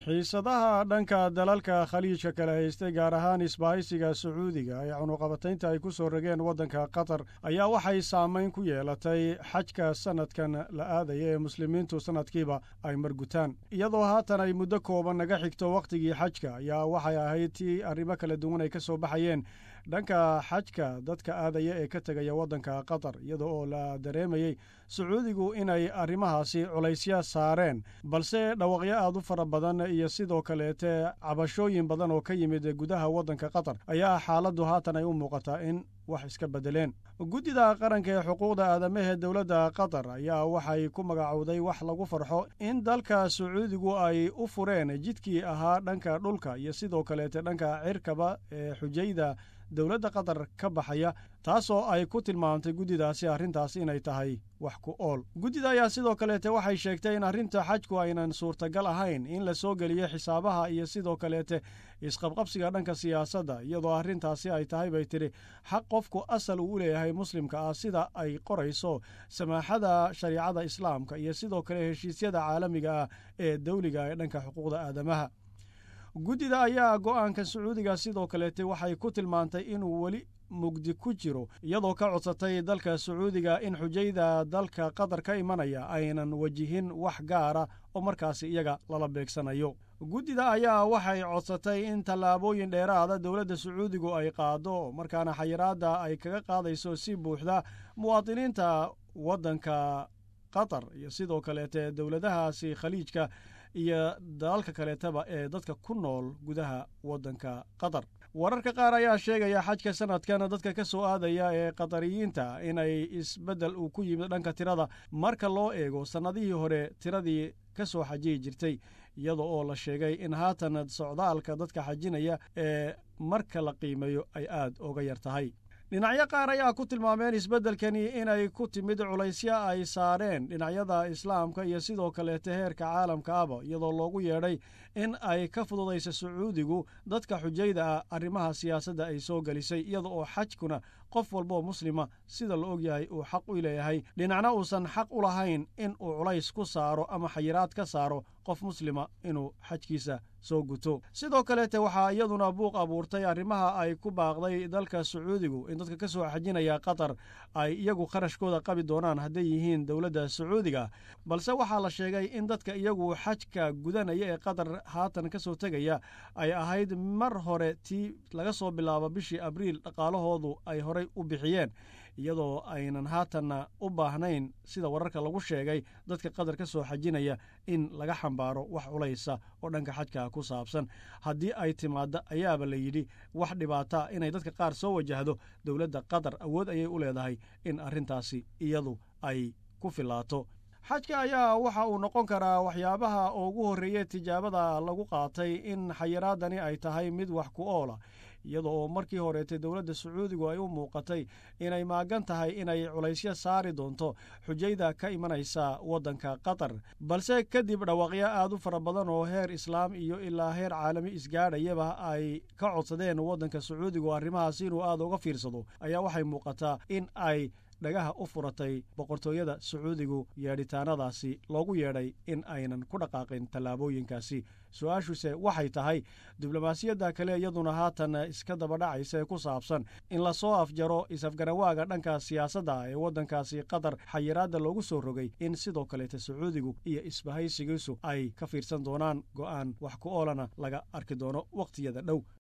xiisadaha dhanka dalalka khaliijka kala haystay gaar ahaan isbahaysiga sacuudiga ee cunuqabataynta ay ku soo rogeen waddanka qatar ayaa waxay saamayn ku yeelatay xajka sanadkan la aadaya ee muslimiintu sanadkiiba ay margutaan iyadoo haatan ay muddo kooban naga xigto wakhtigii xajka ayaa waxay ahayd tii arrimo kala duwan ay ka soo baxayeen dhanka xajka dadka aadaya ee ka tegaya waddanka qatar iyada oo la dareemayey sacuudigu inay arrimahaasi culaysya saareen balse dhawaqyo aad u fara badan iyo sidoo kaleete cabashooyin badan oo ka yimid gudaha waddanka qatar ayaa xaaladdu haatan ay u muuqataa in wax iska beddeleen guddida qaranka ee xuquuqda aadamahee dowladda qatar ayaa waxay ku magacowday wax lagu farxo in dalka sacuudigu ay u fureen jidkii ahaa dhanka dhulka iyo sidoo kaleete dhanka cirkaba ee xujayda dowladda qatar ka baxaya taasoo ay ku tilmaamtay guddidaasi arrintaas inay tahay wax ku ool guddida ayaa sidoo kaleete waxay sheegtay in arrinta xajku aynan suurtagal ahayn in la soo geliyo xisaabaha iyo sidoo kaleete isqabqabsiga dhanka siyaasadda iyadoo arrintaasi ay tahay bay tidhi xaq qofku asal uu u leeyahay muslimka ah sida ay qorayso samaaxada shariicada islaamka iyo sidoo kale heshiisyada caalamiga ah ee dawliga ee dhanka xuquuqda aadamaha guddida ayaa go'aanka sacuudiga sidoo kaleete waxay ku tilmaantay inuu weli mugdi ku jiro iyadoo ka codsatay dalka sacuudiga in xujayda dalka qatar ka imanaya aynan wajihin wax gaara oo markaasi iyaga lala beegsanayo guddida ayaa waxay codsatay in tallaabooyin dheeraada dowladda sacuudigu ay qaado markaana xayiraadda ay kaga qaadayso si buuxda muwaadiniinta waddanka qatar iyo sidoo kaleete dowladahaasi khaliijka iyo dalalka kaleetaba ee dadka ku nool gudaha waddanka qatar wararka qaar ayaa sheegaya xajka sanadkan dadka ka soo aadaya ee qatariyiinta inay isbeddel uu ku yimid dhanka tirada marka loo eego sannadihii hore tiradii ka soo xajiyi jirtay iyada oo la sheegay in haatan socdaalka dadka xajinaya ee marka la qiimeeyo ay aad uga yar tahay dhinacyo qaar ayaa ku tilmaameen isbeddelkani inay ku timid culaysyo ay saareen dhinacyada islaamka iyo sidoo kaleete heerka caalamka aba iyadoo loogu yeedhay in ay ka fududayso sacuudigu dadka xujayda ah arrimaha siyaasadda ay soo gelisay iyada oo xajkuna qof walboo muslima sida la ogyahay uu xaq u leeyahay dhinacna uusan xaq u lahayn in uu culays ku saaro ama xayiraad ka saaro qof muslima inuu xajkiisa soo guto sidoo kaleete waxaa iyaduna buuq abuurtay arrimaha ay ku baaqday dalka sacuudigu in dadka ka soo xajinaya qatar ay iyagu kharashkooda qabi doonaan hadday yihiin dowladda sacuudiga balse waxaa la sheegay in dadka iyagu xajka gudanaya ee qatar haatan ka soo tegaya ay ahayd mar hore tii laga soo bilaabo bishii abriil dhaqaalahoodu ay horay u bixiyeen iyadoo aynan haatanna u baahnayn sida wararka lagu sheegay dadka qatar ka soo xajinaya in laga xambaaro wax culaysa oo dhanka xajka ku saabsan haddii ay timaadda ayaaba la yidhi wax dhibaata inay dadka qaar soo wajahdo dowladda qatar awood ayay u leedahay in arrintaasi iyadu ay ku filaato xajka ayaa waxa uu noqon karaa waxyaabaha ugu horreeye tijaabada lagu qaatay in xayiraadani ay tahay mid wax ku oola iyada oo markii horeetay dowladda sacuudigu ay u muuqatay inay maagan tahay inay culaysyo saari doonto xujayda ka imanaysa waddanka qatar balse kadib dhawaaqyo aad u fara badan oo heer islaam iyo ilaa heer caalami isgaadhayaba ay ka codsadeen waddanka sacuudigu arrimahaas inuu aad uga fiirsado ayaa waxay muuqataa in ay dhagaha u furatay boqortooyada sacuudigu yeedhitaanadaasi loogu yeedhay in aynan ku dhaqaaqin tallaabooyinkaasi su-aashuse waxay tahay diblomaasiyadda kale iyaduna haatan iska dabadhacaysa ee ku saabsan in lasoo afjaro is-afgarawaaga dhanka siyaasadda ee waddankaasi qatar xayiraadda loogu soo rogay in sidoo kaleete sacuudigu iyo isbahaysigiisu ay ka fiirsan doonaan go'aan wax ku oolana laga arki doono wakhtiyada dhow